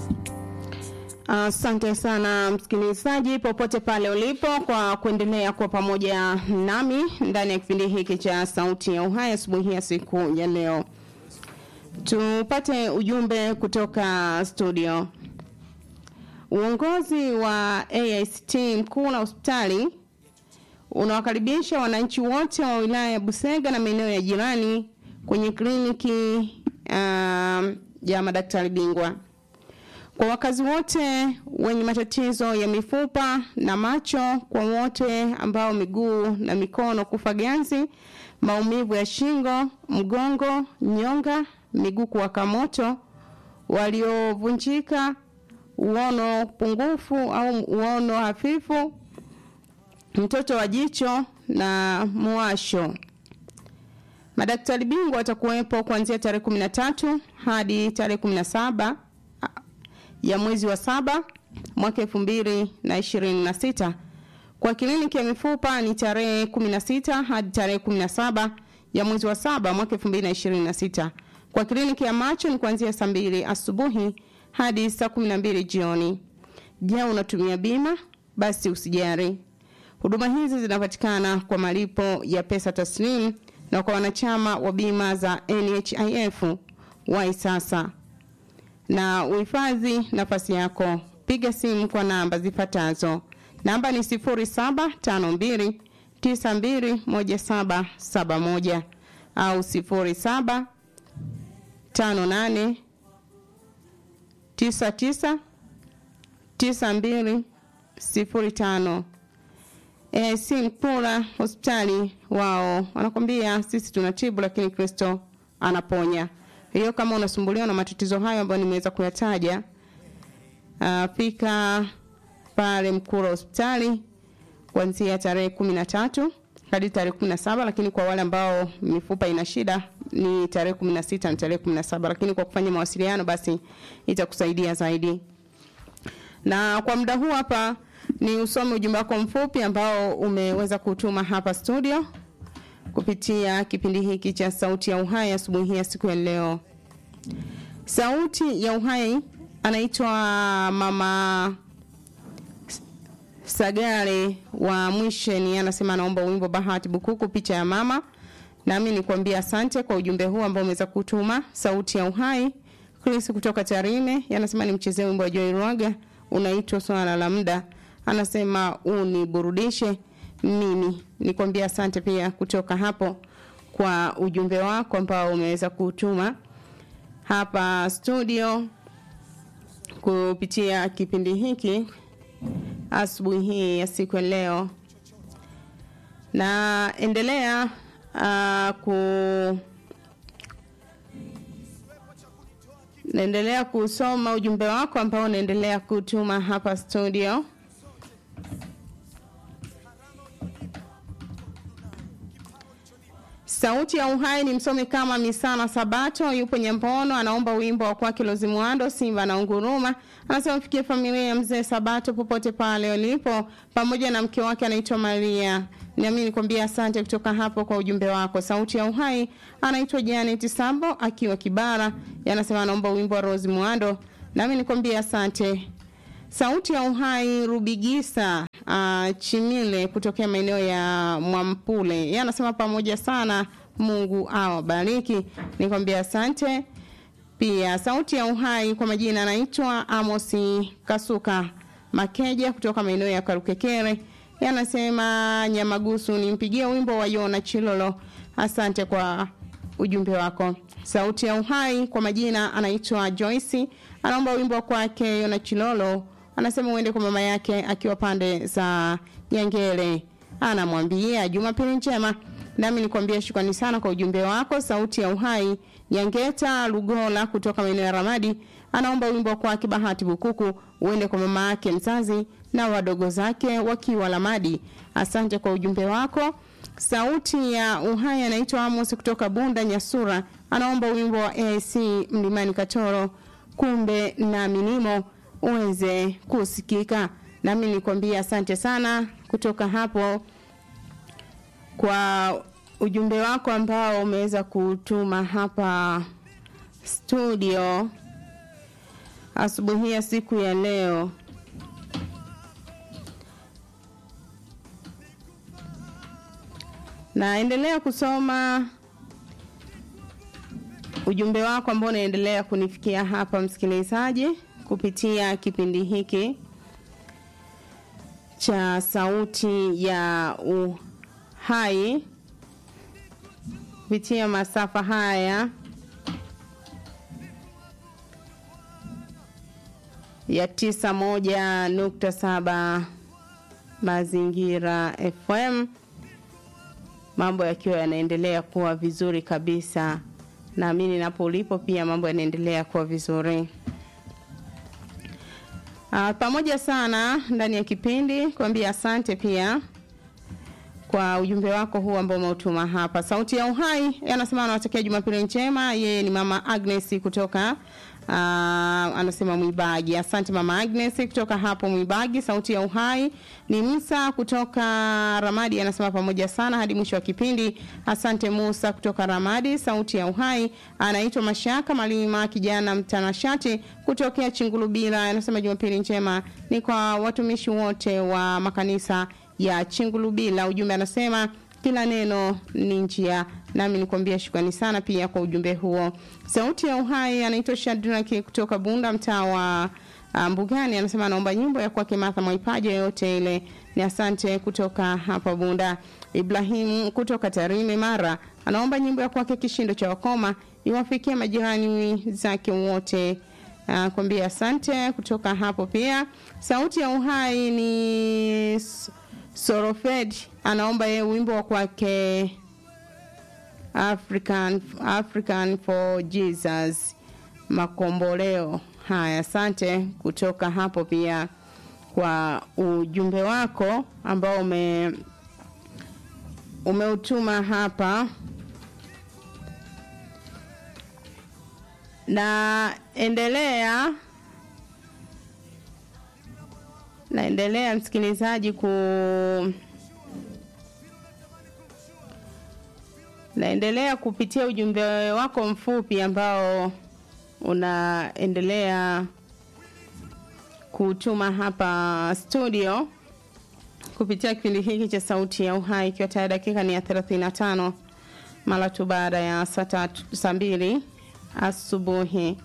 Asante uh, sana msikilizaji popote pale ulipo kwa kuendelea kuwa pamoja nami ndani ya kipindi hiki cha Sauti ya Uhai asubuhi ya siku ya leo. Tupate ujumbe kutoka studio. Uongozi wa AICT mkuu na hospitali unawakaribisha wananchi wote wa wilaya ya Busega na maeneo ya jirani kwenye kliniki uh, ya madaktari bingwa. Kwa wakazi wote wenye matatizo ya mifupa na macho, kwa wote ambao miguu na mikono kufa ganzi, maumivu ya shingo, mgongo, nyonga, miguu kuwaka moto, waliovunjika, uono pungufu au uono hafifu, mtoto wa jicho na mwasho. Madaktari bingwa watakuwepo kuanzia tarehe 13 hadi tarehe 17 ya mwezi wa saba mwaka elfu mbili na ishirini na sita. Kwa kliniki ya mifupa ni tarehe 16 hadi tarehe 17 ya mwezi wa saba mwaka elfu mbili na ishirini na sita. Kwa kliniki ya macho ni kuanzia saa mbili asubuhi hadi saa 12 jioni. Je, unatumia bima? Basi usijari. Huduma hizi zinapatikana kwa malipo ya pesa taslimu na kwa wanachama wa bima za NHIF wai sasa na uhifadhi nafasi yako. Piga simu kwa namba zifuatazo. Namba ni 0752 921771 au 0758 99 9205. E, si Mpula hospitali wao wanakwambia sisi tunatibu, lakini Kristo anaponya. Hiyo kama unasumbuliwa na matatizo hayo ambayo nimeweza kuyataja, uh, fika pale Mkura hospitali kuanzia tarehe kumi na tatu hadi tarehe kumi na saba lakini kwa wale ambao mifupa ina shida ni tarehe kumi na sita na tarehe kumi na saba lakini kwa kufanya mawasiliano basi itakusaidia zaidi. Na kwa muda huu hapa ni usome ujumbe wako mfupi ambao umeweza kutuma hapa studio kupitia kipindi hiki cha Sauti ya Uhai asubuhi ya siku ya leo. Sauti ya Uhai anaitwa Mama Sagare wa Mwisheni, anasema anaomba wimbo Bahati Bukuku, picha ya mama. Nami nikwambia asante kwa ujumbe huu ambao umeweza kutuma. Sauti ya Uhai Chris kutoka Tarime anasema nimchezee wimbo wa Joy Rwaga unaitwa swala la muda, anasema uniburudishe mimi nikwambia asante pia kutoka hapo kwa ujumbe wako ambao umeweza kutuma hapa studio kupitia kipindi hiki asubuhi hii ya siku ya leo na endelea uh, ku naendelea kusoma ujumbe wako ambao unaendelea kutuma hapa studio Sauti ya Uhai ni msomi kama Misana Sabato, yupo Nyambono, anaomba wimbo wa kwake Lozimwando, Simba na Unguruma. Anasema mfikie familia ya mzee Sabato popote pale walipo, pamoja na mke wake anaitwa Maria. Nami nikwambia asante kutoka hapo kwa ujumbe wako. Sauti ya Uhai anaitwa Janet Sambo akiwa Kibara, anasema anaomba wimbo wa Rose Mwando. Nami nikwambia asante. Sauti ya Uhai Rubigisa uh, Chimile kutokea maeneo ya Mwampule, yeye anasema pamoja sana, Mungu awabariki. Nikwambia asante pia. Sauti ya Uhai kwa majina anaitwa Amosi Kasuka Makeja kutoka maeneo ya Karukekere, yeye anasema Nyamagusu, nimpigie wimbo wa Yona Chilolo. Asante kwa ujumbe wako. Sauti ya Uhai kwa majina anaitwa Joyce, anaomba wimbo kwake Yona Chilolo anasema uende kwa mama yake akiwa pande za Nyangele. Anamwambia Jumapili njema. Nami nikwambia shukrani sana kwa ujumbe wako. Sauti ya Uhai Nyangeta Lugola kutoka maeneo ya Ramadi anaomba wimbo kwake Bahati Bukuku uende kwa mama yake mzazi na wadogo zake wakiwa Ramadi. Asante kwa ujumbe wako. Sauti ya Uhai anaitwa Amos kutoka Bunda Nyasura, anaomba wimbo wa AC Mlimani Katoro, kumbe na minimo uweze kusikika. Nami nikwambia asante sana kutoka hapo kwa ujumbe wako ambao umeweza kutuma hapa studio. asubuhi ya siku ya leo. Naendelea kusoma ujumbe wako ambao unaendelea kunifikia hapa msikilizaji, kupitia kipindi hiki cha Sauti ya Uhai kupitia masafa haya ya tisa moja nukta saba Mazingira FM, mambo yakiwa yanaendelea kuwa vizuri kabisa. Naamini napo ulipo pia mambo yanaendelea kuwa vizuri. Uh, pamoja sana ndani ya kipindi kuambia asante pia kwa ujumbe wako huu ambao umeutuma hapa. Sauti ya Uhai anasema anawatakia Jumapili njema. Yeye ni mama Agnes kutoka uh, anasema Mwibagi. Asante mama Agnes kutoka hapo Mwibagi. Sauti ya Uhai ni Musa kutoka Ramadi, anasema pamoja sana hadi mwisho wa kipindi. Asante Musa kutoka Ramadi. Sauti ya Uhai anaitwa Mashaka Malima, kijana mtanashati kutokea Chingulubira, anasema Jumapili njema ni kwa watumishi wote wa makanisa ya Chingulubila. Ujumbe anasema kila neno ni njia, nami nikwambia shukrani sana pia kwa ujumbe huo. Sauti ya Uhai anaitwa Shadraki kutoka Bunda, mtaa wa Mbugani, anasema anaomba nyimbo ya kwake Martha Mwaipaja yoyote ile. Ni asante kutoka hapa Bunda. Ibrahim kutoka Tarime Mara anaomba nyimbo ya kwake Kishindo cha Wakoma iwafikie majirani zake wote. Uh, kwambia asante kutoka hapo pia. Sauti ya Uhai ni Sorofed anaomba yeye wimbo wa kwake African, African for Jesus makomboleo. Haya, asante kutoka hapo pia kwa ujumbe wako ambao ume umeutuma hapa na endelea naendelea msikilizaji ku naendelea kupitia ujumbe wako mfupi ambao unaendelea kutuma hapa studio kupitia kipindi hiki cha sauti ya uhai ikiwa tayari dakika ni ya 35 mara tu baada ya saa tatu saa mbili asubuhi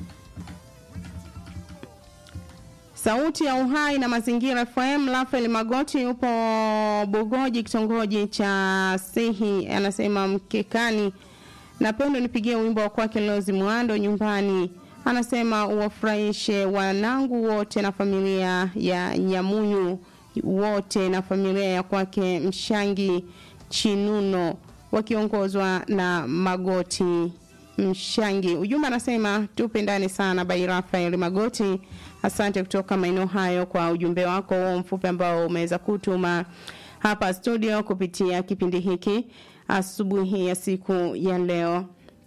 Sauti ya Uhai na Mazingira FM. Rafael Magoti yupo Bugoji, kitongoji cha Sihi, anasema Mkekani, napenda nipigie wimbo wa kwake Lozi Mwando nyumbani. Anasema uwafurahishe wanangu wote na familia ya Nyamuyu wote na familia ya kwake Mshangi Chinuno wakiongozwa na Magoti Mshangi. Ujumbe anasema tupendane sana, by Rafael Magoti. Asante kutoka maeneo hayo kwa ujumbe wako huo mfupi ambao umeweza kutuma hapa studio kupitia kipindi hiki asubuhi ya siku ya leo.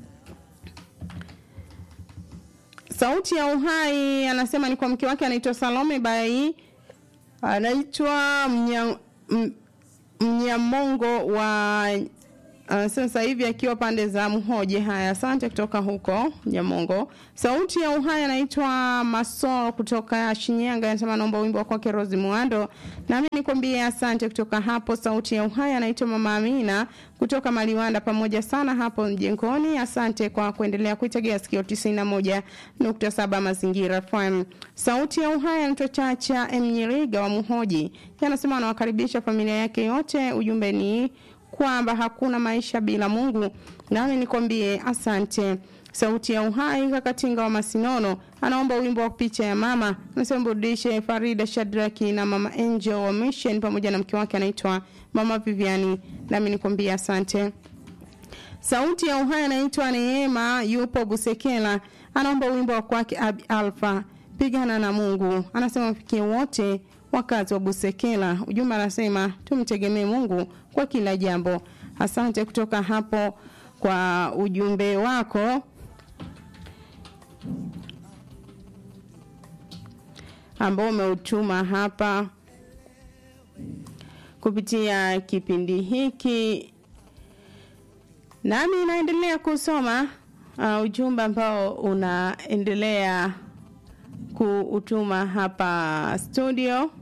Sauti ya Uhai anasema ni kwa mke wake anaitwa Salome Bai, anaitwa Mnyamongo wa Uh, sasa hivi akiwa pande za Mhoje. Haya, asante kutoka huko Nyamongo. Sauti ya Uhai anaitwa Maso kutoka Shinyanga, anasema naomba wimbo wa kwake Rose Muando. Nami nikwambie asante kutoka hapo. Sauti ya Uhai anaitwa Mama Amina kutoka Maliwanda, pamoja sana hapo mjengoni. Asante kwa kuendelea kuitegea sikio 91.7 Mazingira FM. Sauti ya Uhai anaitwa Chacha Mnyiriga wa Mhoji, anasema anawakaribisha familia yake yote. Ujumbe ni kwamba hakuna maisha bila Mungu. Nami nikwambie asante. Sauti ya Uhai Kakatinga wa Masinono anaomba wimbo wa picha ya mama, anasema burudishe Farida Shadraki na mama Angel wa Mission pamoja na mke wake anaitwa mama Viviani. Nami nikwambie asante. Sauti ya Uhai anaitwa Neema, yupo Busekela, anaomba wimbo wa kwake Abi Alfa, pigana na Mungu. Anasema mfikie wote wakazi wa Busekela. Ujumbe anasema tumtegemee Mungu kwa kila jambo. Asante kutoka hapo kwa ujumbe wako ambao umeutuma hapa kupitia kipindi hiki, nami naendelea kusoma uh, ujumbe ambao unaendelea kuutuma hapa studio.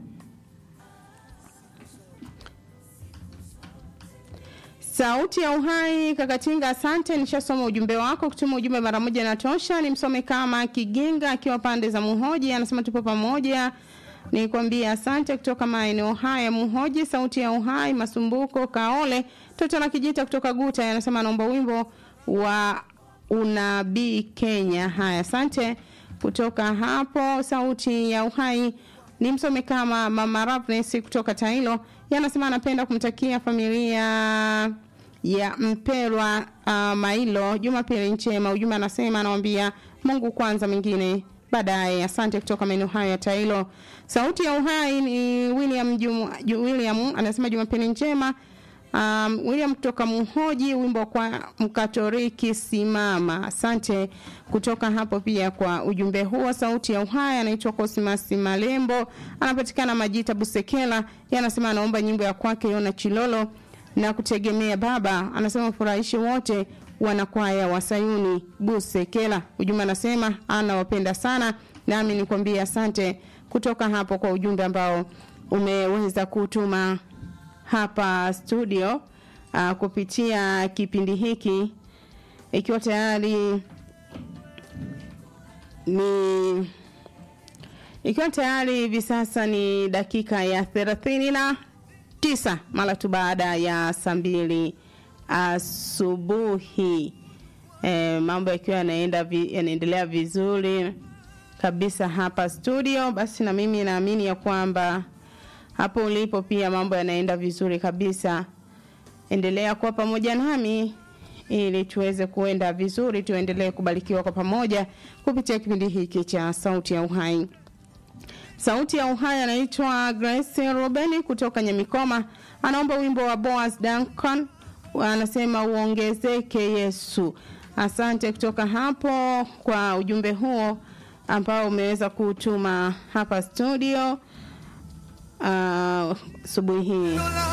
Sauti ya Uhai Kakatinga, asante, nishasoma ujumbe wako. Kutuma ujumbe mara moja na tosha. Nimsome kama Kiginga akiwa pande za Muhoji, anasema tupo pamoja. Nikwambia asante kutoka maeneo haya Muhoji. Sauti ya Uhai Masumbuko Kaole Toto na Kijita kutoka Guta anasema anaomba wimbo wa unabii Kenya. Haya, asante kutoka hapo. Sauti ya Uhai ni msome kama Mama Ravnes kutoka Tailo, yanasema anapenda kumtakia familia ya Mpelwa uh, Mailo Jumapili njema. Ujumbe anasema anawambia Mungu kwanza, mengine baadaye. Asante kutoka maeneo hayo ya Tailo. Sauti ya Uhai ni William Jum, William anasema Jumapili njema. Um, William kutoka Muhoji, wimbo kwa Mkatoliki simama. Asante kutoka hapo pia kwa ujumbe huo. Sauti ya Uhai anaitwa Cosmas Malembo, anapatikana Majita Busekela, yanasema anaomba nyimbo ya kwake Yona Chilolo na kutegemea baba. Anasema furahishi wote wanakwaya wa Sayuni Busekela. Ujumbe anasema anawapenda sana, nami nikwambie asante kutoka hapo kwa ujumbe ambao umeweza kutuma hapa studio uh, kupitia kipindi hiki ikiwa tayari ni ikiwa tayari hivi sasa ni dakika ya thelathini na tisa mara tu baada ya saa mbili asubuhi. E, mambo yakiwa yanaenda vi, yanaendelea vizuri kabisa hapa studio, basi na mimi naamini ya kwamba hapo ulipo pia mambo yanaenda vizuri kabisa. Endelea kuwa pamoja nami ili tuweze kuenda vizuri, tuendelee kubarikiwa kwa pamoja kupitia kipindi hiki cha Sauti ya Uhai. Sauti ya Uhai anaitwa Grace Robeni kutoka Nyamikoma, anaomba wimbo wa Boaz Duncan, anasema uongezeke Yesu. Asante kutoka hapo kwa ujumbe huo ambao umeweza kutuma hapa studio asubuhi uh, hii.